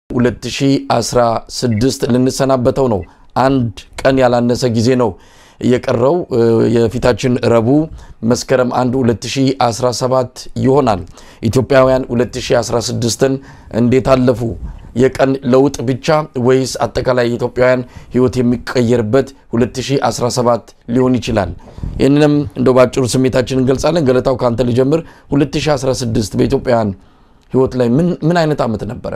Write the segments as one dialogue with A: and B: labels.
A: 2016 ልንሰናበተው ነው። አንድ ቀን ያላነሰ ጊዜ ነው የቀረው። የፊታችን ረቡዕ መስከረም 1 2017 ይሆናል። ኢትዮጵያውያን 2016ን እንዴት አለፉ? የቀን ለውጥ ብቻ ወይስ አጠቃላይ የኢትዮጵያውያን ሕይወት የሚቀየርበት 2017 ሊሆን ይችላል? ይህንንም እንደው ባጭሩ ስሜታችን እንገልጻለን። ገለታው ከአንተ ልጀምር። 2016 በኢትዮጵያውያን ሕይወት ላይ ምን አይነት ዓመት ነበረ?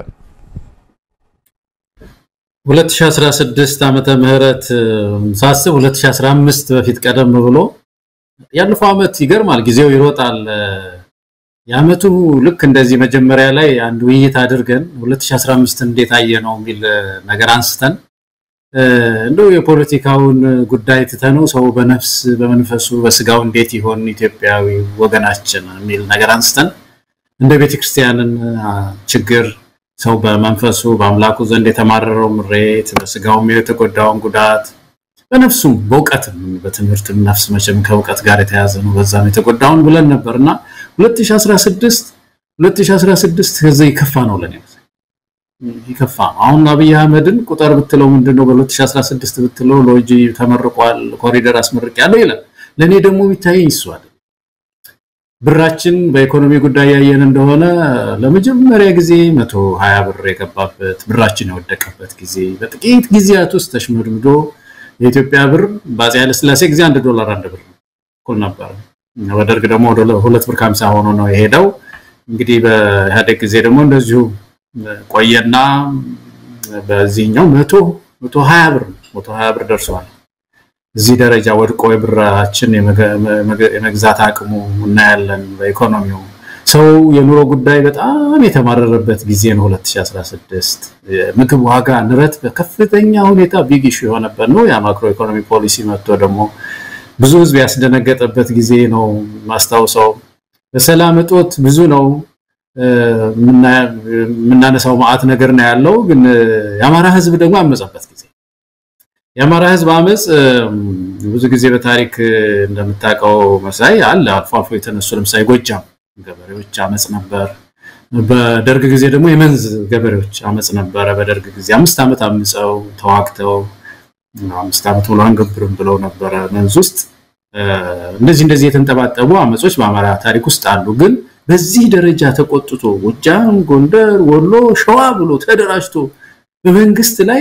B: 2016 ዓመተ ምህረት ሳስብ 2015 በፊት ቀደም ብሎ ያለፈው ዓመት ይገርማል። ጊዜው ይሮጣል። የዓመቱ ልክ እንደዚህ መጀመሪያ ላይ አንድ ውይይት አድርገን 2015 እንዴት አየ ነው የሚል ነገር አንስተን እንደው የፖለቲካውን ጉዳይ ትተነው ሰው በነፍስ በመንፈሱ በስጋው እንዴት ይሆን ኢትዮጵያዊ ወገናችን የሚል ነገር አንስተን እንደ ቤተክርስቲያንን ችግር ሰው በመንፈሱ በአምላኩ ዘንድ የተማረረው ምሬት በስጋውም የተጎዳውን ጉዳት በነፍሱም በእውቀትም በትምህርትም ነፍስ መቼም ከእውቀት ጋር የተያዘ ነው። በዛም የተጎዳውን ብለን ነበር እና 2016 2016 ከዚህ ይከፋ ነው ለኔ ይከፋ ነው። አሁን አብይ አህመድን ቁጥር ብትለው ምንድነው በ2016 ብትለው ሎጂ ተመርቋል፣ ኮሪደር አስመርቅ ያለው ይላል። ለኔ ደግሞ የሚታየኝ እሱ አይደል ብራችን በኢኮኖሚ ጉዳይ ያየን እንደሆነ ለመጀመሪያ ጊዜ 120 ብር የገባበት ብራችን የወደቀበት ጊዜ በጥቂት ጊዜያት ውስጥ ተሽመድምዶ የኢትዮጵያ ብር በአፄ ኃይለሥላሴ ጊዜ አንድ ዶላር አንድ ብር እኩል ነበር። በደርግ ደግሞ ወደ ሁለት ብር ከሀምሳ ሆኖ ነው የሄደው። እንግዲህ በኢህአዴግ ጊዜ ደግሞ እንደዚሁ ቆየና በዚህኛው መቶ መቶ ሀያ ብር መቶ ሀያ ብር ደርሷል። እዚህ ደረጃ ወድቆ የብራችን የመግዛት አቅሙ እናያለን። በኢኮኖሚው ሰው የኑሮ ጉዳይ በጣም የተማረረበት ጊዜ ነው 2016። የምግብ ዋጋ ንረት በከፍተኛ ሁኔታ ቢግ ኢሹ የሆነበት ነው። የማክሮ ኢኮኖሚ ፖሊሲ መጥቶ ደግሞ ብዙ ህዝብ ያስደነገጠበት ጊዜ ነው ማስታውሰው። በሰላም እጦት ብዙ ነው የምናነሳው ማዕት ነገር ነው ያለው። ግን የአማራ ህዝብ ደግሞ ያመፀበት ጊዜ የአማራ ህዝብ አመፅ ብዙ ጊዜ በታሪክ እንደምታውቀው መሳይ አለ አልፎ አልፎ የተነሱ ለምሳሌ ጎጃም ገበሬዎች አመፅ ነበር። በደርግ ጊዜ ደግሞ የመንዝ ገበሬዎች አመፅ ነበረ። በደርግ ጊዜ አምስት ዓመት አምፀው ተዋግተው አምስት ዓመት ሙሉ አንገብርም ብለው ነበረ መንዝ ውስጥ። እንደዚህ እንደዚህ የተንጠባጠቡ አመጾች በአማራ ታሪክ ውስጥ አሉ። ግን በዚህ ደረጃ ተቆጥቶ ጎጃም፣ ጎንደር፣ ወሎ፣ ሸዋ ብሎ ተደራጅቶ በመንግስት ላይ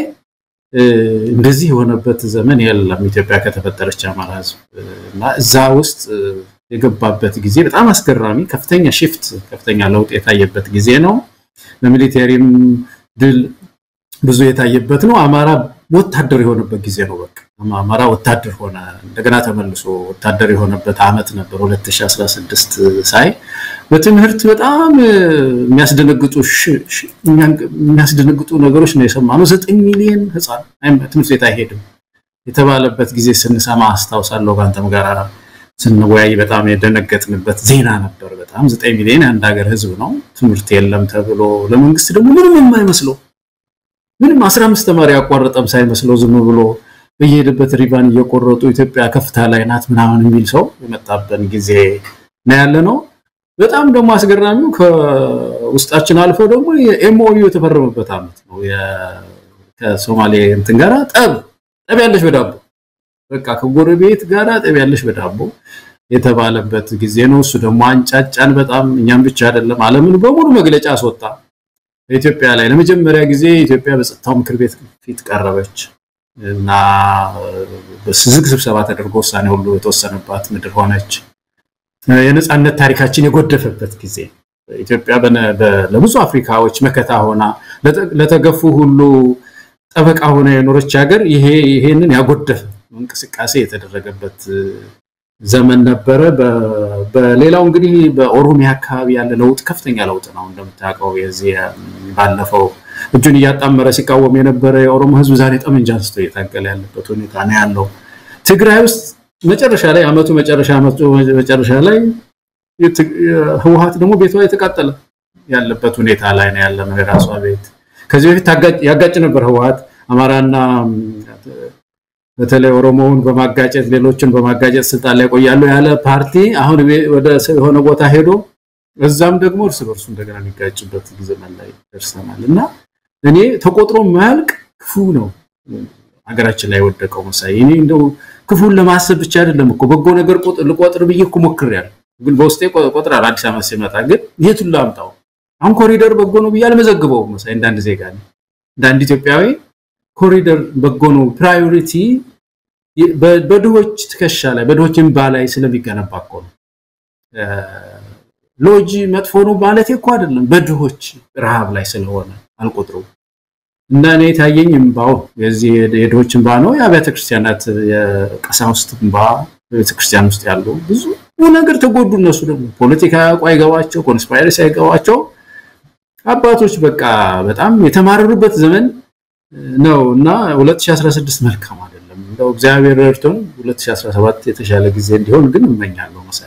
B: እንደዚህ የሆነበት ዘመን የለም። ኢትዮጵያ ከተፈጠረች አማራ ህዝብ እና እዛ ውስጥ የገባበት ጊዜ በጣም አስገራሚ ከፍተኛ ሽፍት ከፍተኛ ለውጥ የታየበት ጊዜ ነው። በሚሊቴሪም ድል ብዙ የታየበት ነው። አማራ ወታደር የሆነበት ጊዜ ነው። በቃ አማራ ወታደር ሆነ። እንደገና ተመልሶ ወታደር የሆነበት አመት ነበር 2016 ሳይ በትምህርት በጣም የሚያስደነግጡ የሚያስደነግጡ ነገሮች ነው የሰማነው። ዘጠኝ ሚሊዮን ህፃን ትምህርት ቤት አይሄድም የተባለበት ጊዜ ስንሰማ አስታውሳለሁ። ከአንተም ጋር ስንወያይ በጣም የደነገጥንበት ዜና ነበር። በጣም ዘጠኝ ሚሊዮን የአንድ ሀገር ህዝብ ነው ትምህርት የለም ተብሎ ለመንግስት ደግሞ ምንም የማይመስለው ምንም አስራ አምስት ተማሪ ያቋረጠም ሳይመስለው ዝም ብሎ በየሄደበት ሪባን እየቆረጡ ኢትዮጵያ ከፍታ ላይ ናት ምናምን የሚል ሰው የመጣበን ጊዜ ነው ያለ ነው። በጣም ደግሞ አስገራሚው ከውስጣችን አልፎ ደግሞ የኤምኦዩ የተፈረመበት አመት ነው። ከሶማሌ እንትን ጋራ ጠብ ጠብ ያለሽ በዳቦ በቃ ከጎረቤት ጋራ ጠብ ያለሽ በዳቦ የተባለበት ጊዜ ነው። እሱ ደግሞ አንጫጫን በጣም እኛም ብቻ አይደለም ዓለምን በሙሉ መግለጫ አስወጣ። በኢትዮጵያ ላይ ለመጀመሪያ ጊዜ ኢትዮጵያ በጸጥታው ምክር ቤት ፊት ቀረበች እና ዝግ ስብሰባ ተደርጎ ውሳኔ ሁሉ የተወሰነባት ምድር ሆነች። የነፃነት ታሪካችን የጎደፈበት ጊዜ ኢትዮጵያ ለብዙ አፍሪካዎች መከታ ሆና ለተገፉ ሁሉ ጠበቃ ሆነ የኖረች ሀገር ይሄ ይሄንን ያጎደፈ እንቅስቃሴ የተደረገበት ዘመን ነበረ። በሌላው እንግዲህ በኦሮሚያ አካባቢ ያለ ለውጥ ከፍተኛ ለውጥ ነው። እንደምታውቀው የዚህ ባለፈው እጁን እያጣመረ ሲቃወም የነበረ የኦሮሞ ሕዝብ ዛሬ ጠመንጃ አንስቶ እየታገለ ያለበት ሁኔታ ነው ያለው። ትግራይ ውስጥ መጨረሻ ላይ አመቱ መጨረሻ አመቱ መጨረሻ ላይ ህወሓት ደግሞ ቤቷ የተቃጠለ ያለበት ሁኔታ ላይ ነው ያለ ነው። የራሷ ቤት ከዚህ በፊት ያጋጭ ነበር ህወሓት አማራና በተለይ ኦሮሞውን በማጋጨት ሌሎችን በማጋጨት ስልጣን ላይ ቆያሉ ያለ ፓርቲ አሁን ወደ የሆነ ቦታ ሄዶ እዛም ደግሞ እርስ በርሱ እንደገና የሚጋጭበት ጊዜ ላይ ደርሰናል እና እኔ ተቆጥሮ የማያልቅ ክፉ ነው ሀገራችን ላይ የወደቀው መሳይ። እኔ እንደው ክፉን ለማሰብ ብቻ አይደለም እኮ በጎ ነገር ልቆጥር ብዬ እኮ ሞክሬያለሁ፣ ግን በውስጤ ቆጥራል። አዲስ ዓመት ሲመጣ ግን የቱን ላምጣው? አሁን ኮሪደር በጎ ነው ብዬ አልመዘግበውም መሳይ። እንዳንድ ዜጋ እንደ አንድ ኢትዮጵያዊ ኮሪደር በጎ ነው ፕራዮሪቲ በድሆች ትከሻ ላይ በድሆች እንባ ላይ ስለሚገነባ እኮ ነው። ሎጂ መጥፎ ነው ማለት እኮ አይደለም፣ በድሆች ረሃብ ላይ ስለሆነ አልቆጥረውም። እና እኔ የታየኝ እንባው የዚህ የድሆች እንባ ነው። የአብያተ ክርስቲያናት የቀሳውስት እንባ በቤተክርስቲያን ውስጥ ያሉ ብዙ ነገር ተጎዱ። እነሱ ደግሞ ፖለቲካ ያውቁ አይገባቸው፣ ኮንስፓይረሲ አይገባቸው አባቶች በቃ በጣም የተማረሩበት ዘመን ነው እና 2016 መልካም አይደለም። እንደው እግዚአብሔር ረድቶን 2017 የተሻለ ጊዜ እንዲሆን ግን እመኛለሁ። መሳይ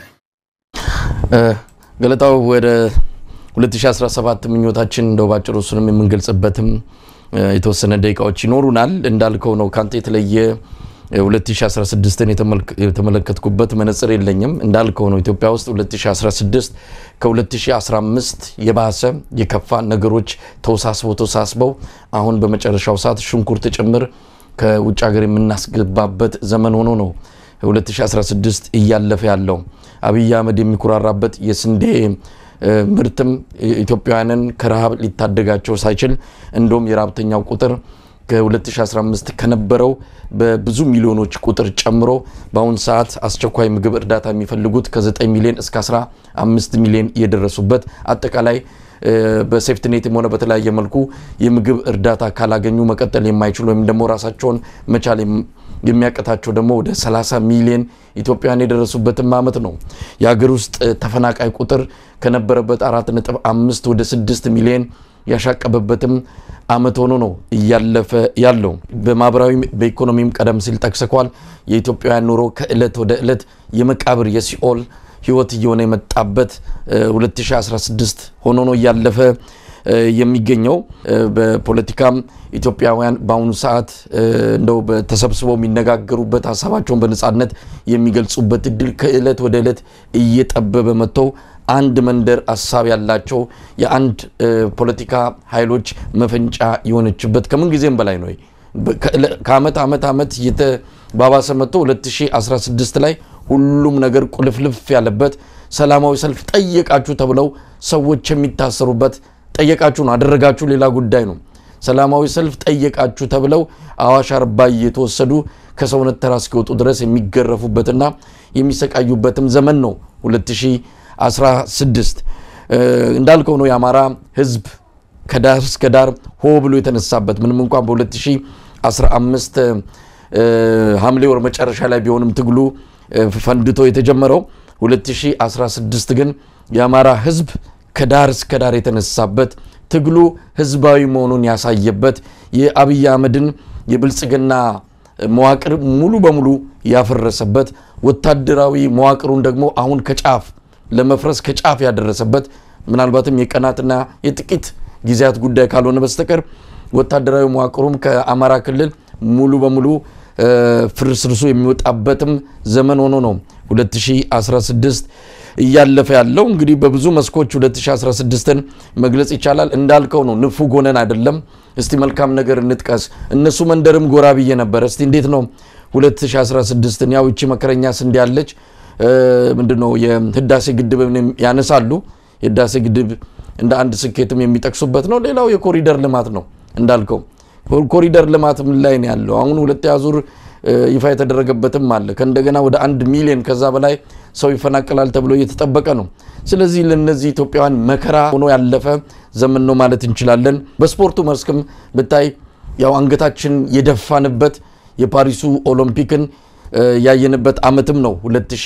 A: ገለጣው ወደ 2017 ምኞታችን እንደው ባጭሩ እሱንም የምንገልጽበትም የተወሰነ ደቂቃዎች ይኖሩናል። እንዳልከው ነው ካንተ የተለየ 2016ን የተመለከትኩበት መነጽር የለኝም። እንዳልከው ነው ኢትዮጵያ ውስጥ 2016 ከ2015 የባሰ የከፋ ነገሮች ተወሳስበው ተወሳስበው አሁን በመጨረሻው ሰዓት ሽንኩርት ጭምር ከውጭ ሀገር የምናስገባበት ዘመን ሆኖ ነው 2016 እያለፈ ያለው። አብይ አህመድ የሚኮራራበት የስንዴ ምርትም ኢትዮጵያውያንን ከረሃብ ሊታደጋቸው ሳይችል እንደውም የረሃብተኛው ቁጥር ከ2015 ከነበረው በብዙ ሚሊዮኖች ቁጥር ጨምሮ በአሁኑ ሰዓት አስቸኳይ ምግብ እርዳታ የሚፈልጉት ከ9 ሚሊዮን እስከ 15 ሚሊዮን የደረሱበት አጠቃላይ በሴፍትኔትም ሆነ በተለያየ መልኩ የምግብ እርዳታ ካላገኙ መቀጠል የማይችሉ ወይም ደግሞ ራሳቸውን መቻል የሚያቀታቸው ደግሞ ወደ 30 ሚሊዮን ኢትዮጵያውያን የደረሱበትም ዓመት ነው። የሀገር ውስጥ ተፈናቃይ ቁጥር ከነበረበት 4.5 ወደ 6 ሚሊዮን ያሻቀበበትም ዓመት ሆኖ ነው እያለፈ ያለው። በማህበራዊ በኢኮኖሚም ቀደም ሲል ጠቅሰኳል። የኢትዮጵያውያን ኑሮ ከእለት ወደ እለት የመቃብር የሲኦል ህይወት እየሆነ የመጣበት 2016 ሆኖ ነው እያለፈ የሚገኘው። በፖለቲካም ኢትዮጵያውያን በአሁኑ ሰዓት እንደው ተሰብስበው የሚነጋገሩበት ሀሳባቸውን በነፃነት የሚገልጹበት እድል ከእለት ወደ እለት እየጠበበ መጥተው አንድ መንደር ሀሳብ ያላቸው የአንድ ፖለቲካ ኃይሎች መፈንጫ የሆነችበት ከምን ጊዜም በላይ ነው። ከአመት አመት አመት እየተባባሰ መጥቶ 2016 ላይ ሁሉም ነገር ቁልፍልፍ ያለበት ሰላማዊ ሰልፍ ጠየቃችሁ ተብለው ሰዎች የሚታሰሩበት ጠየቃችሁ ነው አደረጋችሁ ሌላ ጉዳይ ነው። ሰላማዊ ሰልፍ ጠየቃችሁ ተብለው አዋሽ አርባ እየተወሰዱ ከሰውነት ተራ እስኪወጡ ድረስ የሚገረፉበትና የሚሰቃዩበትም ዘመን ነው 2016 እንዳልከው ነው። የአማራ ህዝብ ከዳር እስከ ዳር ሆ ብሎ የተነሳበት ምንም እንኳን በ2015 ሐምሌ ወር መጨረሻ ላይ ቢሆንም ትግሉ ፈንድቶ የተጀመረው 2016 ግን የአማራ ህዝብ ከዳር እስከ ዳር የተነሳበት ትግሉ ህዝባዊ መሆኑን ያሳየበት የአብይ አህመድን የብልጽግና መዋቅር ሙሉ በሙሉ ያፈረሰበት ወታደራዊ መዋቅሩን ደግሞ አሁን ከጫፍ ለመፍረስ ከጫፍ ያደረሰበት ምናልባትም የቀናትና የጥቂት ጊዜያት ጉዳይ ካልሆነ በስተቀር ወታደራዊ መዋቅሩም ከአማራ ክልል ሙሉ በሙሉ ፍርስርሱ የሚወጣበትም ዘመን ሆኖ ነው 2016 እያለፈ ያለው። እንግዲህ በብዙ መስኮች 2016ን መግለጽ ይቻላል። እንዳልከው ነው፣ ንፉግ ሆነን አይደለም። እስቲ መልካም ነገር እንጥቀስ። እነሱ መንደርም ጎራ ብዬ ነበረ። እስቲ እንዴት ነው 2016ን ያው ይቺ መከረኛ ስንዴ ያለች ምንድነው የህዳሴ ግድብ ያነሳሉ። የህዳሴ ግድብ እንደ አንድ ስኬትም የሚጠቅሱበት ነው። ሌላው የኮሪደር ልማት ነው እንዳልከው ኮሪደር ልማት ምን ላይ ነው ያለው? አሁን ሁለተኛ ዙር ይፋ የተደረገበትም አለ። ከእንደገና ወደ አንድ ሚሊዮን ከዛ በላይ ሰው ይፈናቀላል ተብሎ እየተጠበቀ ነው። ስለዚህ ለነዚህ ኢትዮጵያውያን መከራ ሆኖ ያለፈ ዘመን ነው ማለት እንችላለን። በስፖርቱ መስክም ብታይ ያው አንገታችን የደፋንበት የፓሪሱ ኦሎምፒክን ያየንበት ዓመትም ነው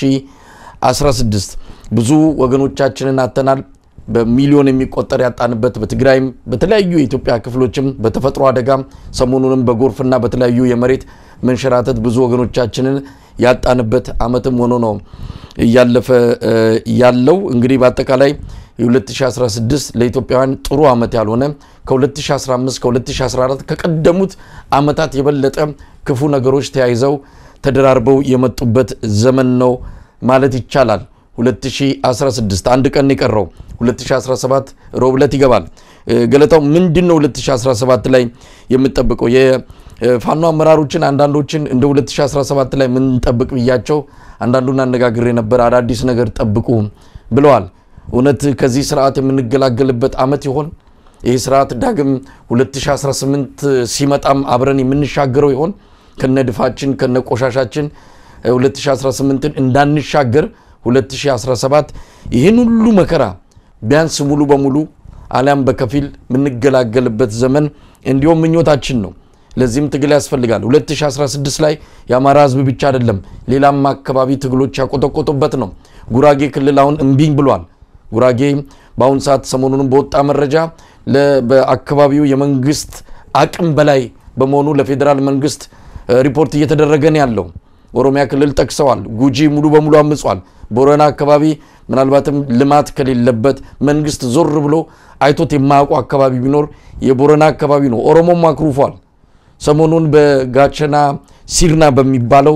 A: 2016 ብዙ ወገኖቻችንን አተናል። በሚሊዮን የሚቆጠር ያጣንበት በትግራይም በተለያዩ የኢትዮጵያ ክፍሎችም በተፈጥሮ አደጋም ሰሞኑንም በጎርፍና በተለያዩ የመሬት መንሸራተት ብዙ ወገኖቻችንን ያጣንበት ዓመትም ሆኖ ነው እያለፈ ያለው። እንግዲህ በአጠቃላይ የ2016 ለኢትዮጵያውያን ጥሩ ዓመት ያልሆነ ከ2015 ከ2014 ከቀደሙት ዓመታት የበለጠ ክፉ ነገሮች ተያይዘው ተደራርበው የመጡበት ዘመን ነው ማለት ይቻላል። 2016 አንድ ቀን የቀረው 2017 ሮብ ዕለት ይገባል። ገለታው ምንድን ነው 2017 ላይ የምጠብቀው? የፋኖ አመራሮችን አንዳንዶችን እንደ 2017 ላይ ምንጠብቅ ብያቸው አንዳንዱን አነጋግሬ ነበር። አዳዲስ ነገር ጠብቁ ብለዋል። እውነት ከዚህ ስርዓት የምንገላገልበት አመት ይሆን? ይህ ስርዓት ዳግም 2018 ሲመጣም አብረን የምንሻገረው ይሆን? ከነድፋችን ከነቆሻሻችን 2018ን እንዳንሻገር 2017 ይህን ሁሉ መከራ ቢያንስ ሙሉ በሙሉ አሊያም በከፊል የምንገላገልበት ዘመን እንዲሁም ምኞታችን ነው። ለዚህም ትግል ያስፈልጋል። 2016 ላይ የአማራ ህዝብ ብቻ አይደለም ሌላም አካባቢ ትግሎች ያቆጠቆጡበት ነው። ጉራጌ ክልል አሁን እምቢኝ ብሏል። ጉራጌ በአሁኑ ሰዓት ሰሞኑንም በወጣ መረጃ በአካባቢው የመንግስት አቅም በላይ በመሆኑ ለፌዴራል መንግስት ሪፖርት እየተደረገ ነው ያለው። ኦሮሚያ ክልል ጠቅሰዋል። ጉጂ ሙሉ በሙሉ አምጿል። ቦረና አካባቢ ምናልባትም ልማት ከሌለበት መንግስት ዞር ብሎ አይቶት የማያውቁ አካባቢ ቢኖር የቦረና አካባቢ ነው። ኦሮሞም አክሩፏል። ሰሞኑን በጋቸና ሲርና በሚባለው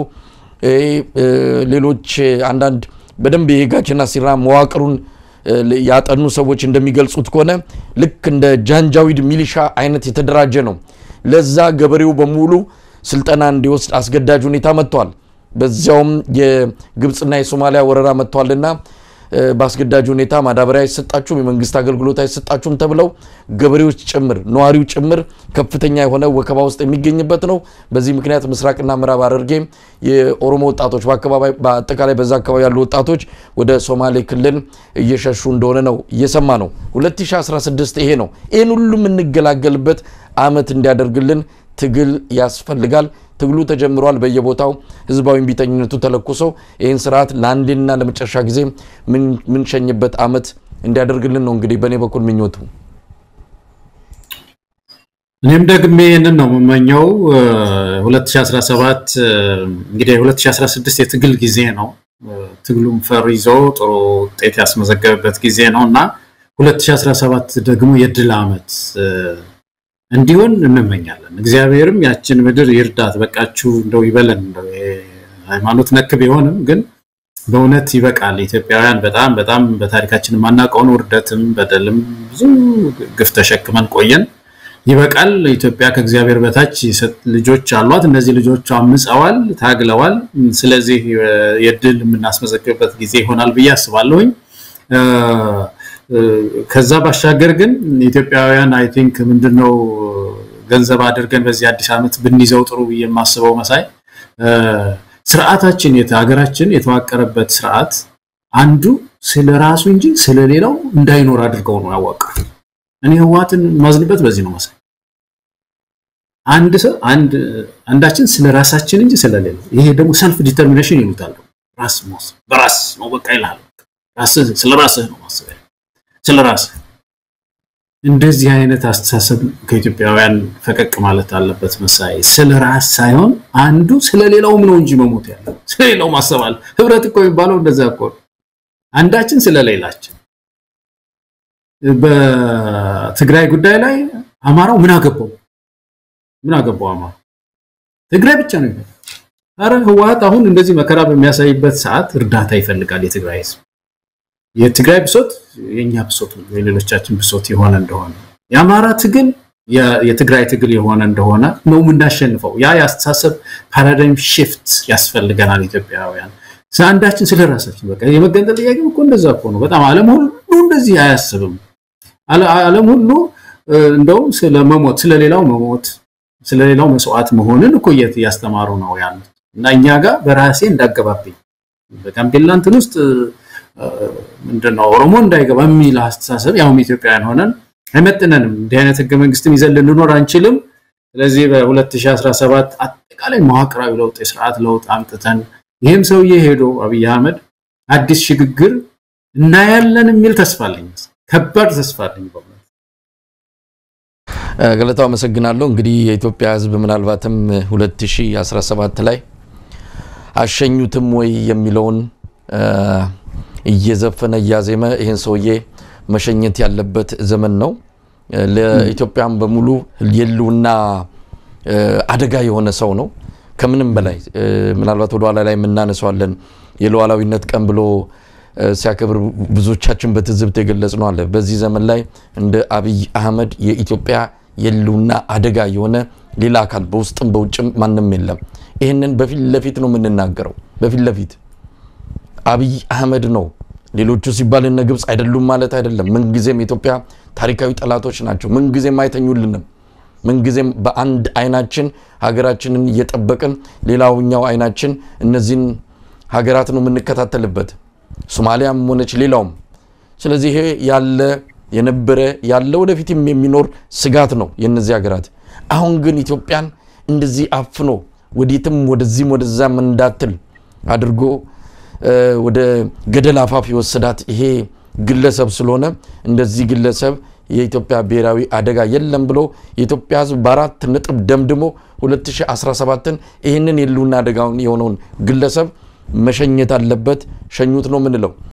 A: ሌሎች አንዳንድ በደንብ የጋቸና ሲርና መዋቅሩን ያጠኑ ሰዎች እንደሚገልጹት ከሆነ ልክ እንደ ጃንጃዊድ ሚሊሻ አይነት የተደራጀ ነው። ለዛ ገበሬው በሙሉ ስልጠና እንዲወስድ አስገዳጅ ሁኔታ መጥቷል። በዚያውም የግብፅና የሶማሊያ ወረራ መጥቷልና በአስገዳጅ ሁኔታ ማዳበሪያ አይሰጣችሁም፣ የመንግስት አገልግሎት አይሰጣችሁም ተብለው ገበሬዎች ጭምር ነዋሪው ጭምር ከፍተኛ የሆነ ወከባ ውስጥ የሚገኝበት ነው። በዚህ ምክንያት ምስራቅና ምዕራብ ሐረርጌ የኦሮሞ ወጣቶች በአጠቃላይ በዛ አካባቢ ያሉ ወጣቶች ወደ ሶማሌ ክልል እየሸሹ እንደሆነ ነው እየሰማ ነው። 2016 ይሄ ነው። ይህን ሁሉ የምንገላገልበት አመት እንዲያደርግልን ትግል ያስፈልጋል። ትግሉ ተጀምሯል። በየቦታው ህዝባዊ እምቢተኝነቱ ተለኩሶ ይህን ስርዓት ለአንዴና ለመጨረሻ ጊዜ ምንሸኝበት አመት እንዲያደርግልን ነው እንግዲህ በእኔ በኩል ምኞቱ።
B: እኔም ደግሜ ይህንን ነው የምመኘው። 2017 እንግዲህ 2016 የትግል ጊዜ ነው። ትግሉም ፈር ይዞ ጥሩ ውጤት ያስመዘገበበት ጊዜ ነው እና 2017 ደግሞ የድል አመት እንዲሆን እንመኛለን። እግዚአብሔርም ያችን ምድር ይርዳት፣ በቃችሁ እንደው ይበለን። ሃይማኖት ነክ ቢሆንም ግን በእውነት ይበቃል። ኢትዮጵያውያን በጣም በጣም በታሪካችን የማናውቀውን ውርደትም በደልም ብዙ ግፍ ተሸክመን ቆየን። ይበቃል። ኢትዮጵያ ከእግዚአብሔር በታች ልጆች አሏት። እነዚህ ልጆች አምፀዋል፣ ታግለዋል። ስለዚህ የድል የምናስመዘግብበት ጊዜ ይሆናል ብዬ አስባለሁኝ። ከዛ ባሻገር ግን ኢትዮጵያውያን አይ ቲንክ ምንድነው ገንዘብ አድርገን በዚህ አዲስ ዓመት ብንይዘው ጥሩ ብዬ የማስበው መሳይ ስርዓታችን ሀገራችን የተዋቀረበት ስርዓት አንዱ ስለ ራሱ እንጂ ስለሌላው እንዳይኖር አድርገው ነው ያዋቀሩ። እኔ ህወሓትን ማዝንበት በዚህ ነው መሳይ። አንድ ሰው አንድ አንዳችን ስለ ራሳችን እንጂ ስለሌላው፣ ይሄ ደግሞ ሰልፍ ዲተርሚኔሽን ይሉታል። ራስ መውሰድ በራስ ነው በቃ ይላል። ራስህ ስለ ራስህ ነው ማሰብ ስለ ራስህ። እንደዚህ አይነት አስተሳሰብ ከኢትዮጵያውያን ፈቀቅ ማለት አለበት መሳይ። ስለ ራስ ሳይሆን አንዱ ስለሌላውም ነው እንጂ መሞት ያለው ስለሌላው ማሰብ አለ። ህብረት እኮ የሚባለው እንደዛ እኮ ነው። አንዳችን ስለሌላችን። በትግራይ ጉዳይ ላይ አማራው ምን አገባው? ምን አገባው አማራው? ትግራይ ብቻ ነው ይላል። አረ ህወሓት አሁን እንደዚህ መከራ በሚያሳይበት ሰዓት እርዳታ ይፈልጋል የትግራይ ህዝብ። የትግራይ ብሶት የኛ ብሶት ነው፣ የሌሎቻችን ብሶት የሆነ እንደሆነ የአማራ ትግል የትግራይ ትግል የሆነ እንደሆነ ነው የምናሸንፈው። ያ የአስተሳሰብ ፓራዳይም ሽፍት ያስፈልገናል ኢትዮጵያውያን። አንዳችን ስለ ራሳችን በቃ የመገንጠል ጥያቄ እኮ እንደዛ እኮ ነው። በጣም ዓለም ሁሉ እንደዚህ አያስብም። ዓለም ሁሉ እንደውም ስለመሞት ስለሌላው መሞት ስለሌላው መስዋዕት መሆንን እኮ እያስተማሩ ነው ያሉት እና እኛ ጋር በራሴ እንዳገባብኝ በጋምቤላ እንትን ውስጥ ምንድነው ኦሮሞ እንዳይገባ የሚል አስተሳሰብ ያውም ኢትዮጵያውያን ሆነን አይመጥነንም። እንዲህ አይነት ህገ መንግስትም ይዘን ልንኖር አንችልም። ስለዚህ በ2017 አጠቃላይ መዋቅራዊ ለውጥ የስርዓት ለውጥ አምጥተን ይህም ሰውዬ ሄዶ አብይ አህመድ አዲስ ሽግግር እናያለን የሚል ተስፋ አለኝ። ከባድ ተስፋ አለኝ።
A: ገለታው አመሰግናለሁ። እንግዲህ የኢትዮጵያ ህዝብ ምናልባትም 2017 ላይ አሸኙትም ወይ የሚለውን እየዘፈነ እያዜመ ይህን ሰውዬ መሸኘት ያለበት ዘመን ነው። ለኢትዮጵያም በሙሉ የህልውና አደጋ የሆነ ሰው ነው። ከምንም በላይ ምናልባት ወደ ኋላ ላይ የምናነሷለን የሉዓላዊነት ቀን ብሎ ሲያከብር ብዙዎቻችን በትዝብት የገለጽ ነው አለ። በዚህ ዘመን ላይ እንደ አብይ አህመድ የኢትዮጵያ የህልውና አደጋ የሆነ ሌላ አካል በውስጥም በውጭም ማንም የለም። ይህንን በፊት ለፊት ነው የምንናገረው። በፊት ለፊት አብይ አህመድ ነው። ሌሎቹ ሲባል እነ ግብፅ አይደሉም ማለት አይደለም። ምንጊዜም የኢትዮጵያ ታሪካዊ ጠላቶች ናቸው። ምንጊዜም አይተኙልንም። ምንጊዜም በአንድ አይናችን ሀገራችንን እየጠበቅን ሌላውኛው አይናችን እነዚህን ሀገራት ነው የምንከታተልበት፣ ሶማሊያም ሆነች ሌላውም። ስለዚህ ይሄ ያለ የነበረ ያለ ወደፊትም የሚኖር ስጋት ነው የነዚህ ሀገራት። አሁን ግን ኢትዮጵያን እንደዚህ አፍኖ ወዴትም ወደዚህም ወደዛም እንዳትል አድርጎ ወደ ገደል አፋፍ የወሰዳት ይሄ ግለሰብ ስለሆነ እንደዚህ ግለሰብ የኢትዮጵያ ብሔራዊ አደጋ የለም ብሎ የኢትዮጵያ ሕዝብ በአራት ነጥብ ደምድሞ 2017ን ይህንን የህልውና አደጋውን የሆነውን ግለሰብ መሸኘት አለበት። ሸኙት ነው የምንለው።